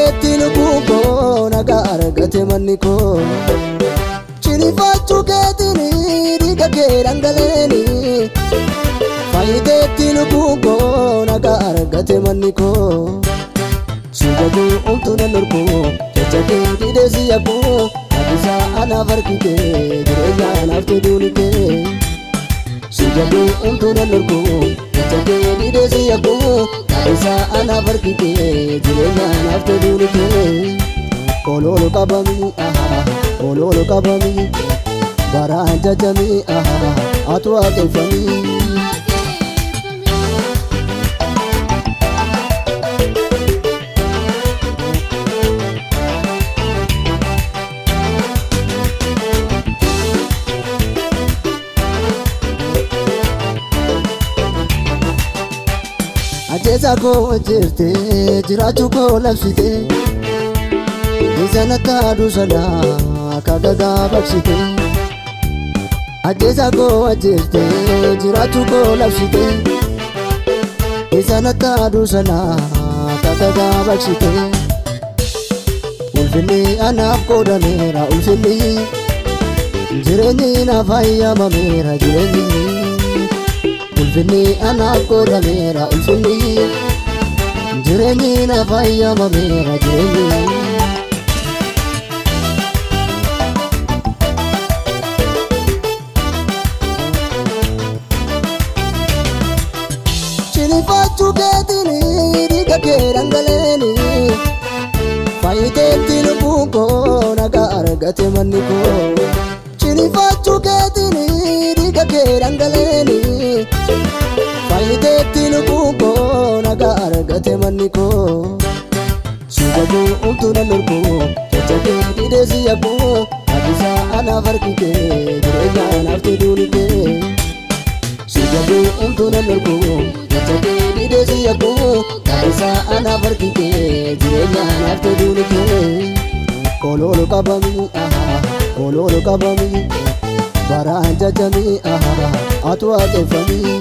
Faayiteetti lubbuu koo nagaa argate manni koo. Ciniinfachuu keetiin dhiiga kee dhangaleeni. Faayiteetti lubbuu koo nagaa argate manni koo. Suuqatu omtuu nan dorgoo jajjabee didee si yakkoo Abdisaa anaaf harkitee jireenya anaaf toluuni kee. Suuqatu omtuu nan dorgoo jajjabee didee si yakkoo Abdisaa anaaf harkitee jireenya anaaf toluuni kee. Oloolo qabamii ahaa oloolo qabamii baraan jajjamii ahaa atu waaqeffamii. Ajjeesaa koo jirte jiraachuu koo labsite Isa taaduu sanaa akka gagaa baqsite Ajjeesaa koo ajjeeste jiraachuu koo labsite Isa taaduu sanaa akka gagaa baqsite Ulfinni anaaf qoodameera ulfinni Jireenyi naaf ayyamameera jireenyi Ulfinni anaaf qoodameera ulfinni Jireenyi naaf ayyamameera jireenyi Ciniinfachuu keetiin dhiiga kee dhangaleeni. Faayiteetti lubbuu koo nagaa argate manni koo. Ciniinfachuu keetiin dhiiga kee dhangaleeni. Faayiteetti lubbuu koo nagaa argate manni koo. Suuqatu omtuu nan dorgoo jajjabee didee si yakkoo Abdisaa anaaf harkitee jireenya anaaf toluuni kee. Suuqatu omtuu nan dorgoo jajjabee didee si yakkoo Abdisaa anaaf harkitee jireenya anaaf toluuni kee. Oloolo qabamii ahaa oloolo qabamii baraan jajjamii ahaa atu waaqeffamii.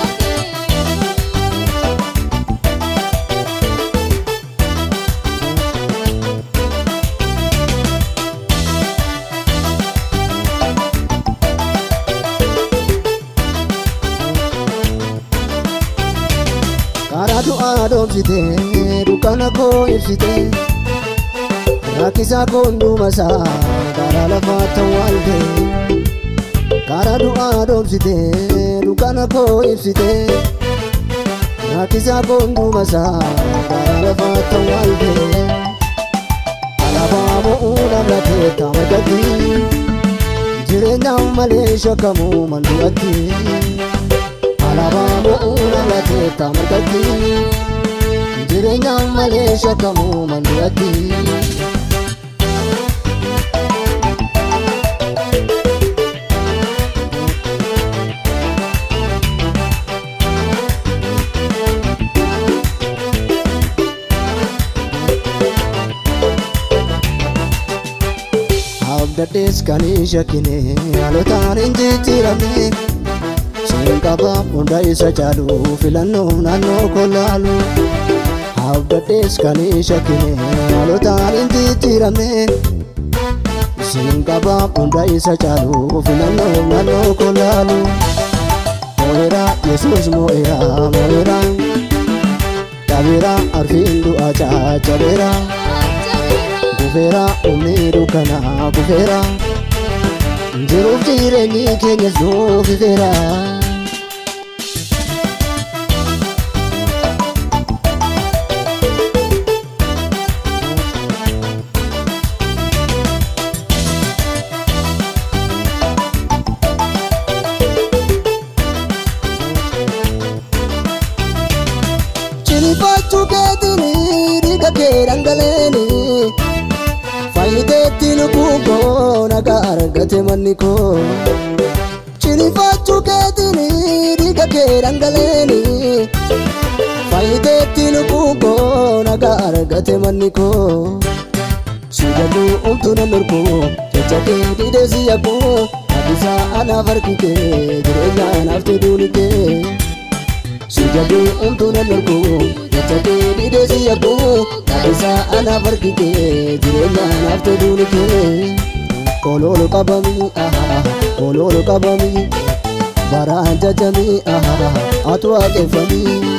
Karaa du'aa dhoomsitee dukkana koo ibsitee rakkisaa koo hundumasaa karaa lafaa tawwaaltee. Karaa du'aa dhoomsitee dukkana koo ibsitee rakkisaa koo hundumasaa karaa lafaa tawwaaltee. Alaabaa mo'uu namlatee tamadatti jireenyaan malee shakkamuu manduratti. Alaabaa mo'uu namlatee tamadatti jireenyaan malee shakkamuu manduratti. Abdadhees kan hin shakkine halotaan hin jijjiiramne Siin qaba hunda isa caalu filannoo naannoo kolaalu Abdadhees kan hin shakkine halotaan hin jijjiiramne Siin qaba hunda isa caalu filannoo naannoo kolaalu Mo'eera Yesuus mo'eera mo'eera Dhabeera arfiin du'a caccabeera. Kufeera humni dukkanaa kufeera Jiruuf jireenyi keenyas nuuf ifeera Ciniinfachuu keetiin dhiiga kee dhangaleeni. Faayiteetti lubbuu koo nagaa argate manni koo. Ciniinfachuu keetiin dhiiga kee dhangaleeni. Faayiteetti lubbuu koo nagaa argate manni koo. Suuqatu omtuu nan dorgoo jajjabee didee si yakkoo Abdisaa anaaf harkitee jireenya anaaf toluuni kee. Suuqatu omtuu nan dorgoo jajjabee didee si yakkoo Isa anaaf argitee jireenya anaaf toluun kee Oloolu qabamii ahaa oloolu qabamii baraan jajamii ahaa atu waaqeffamii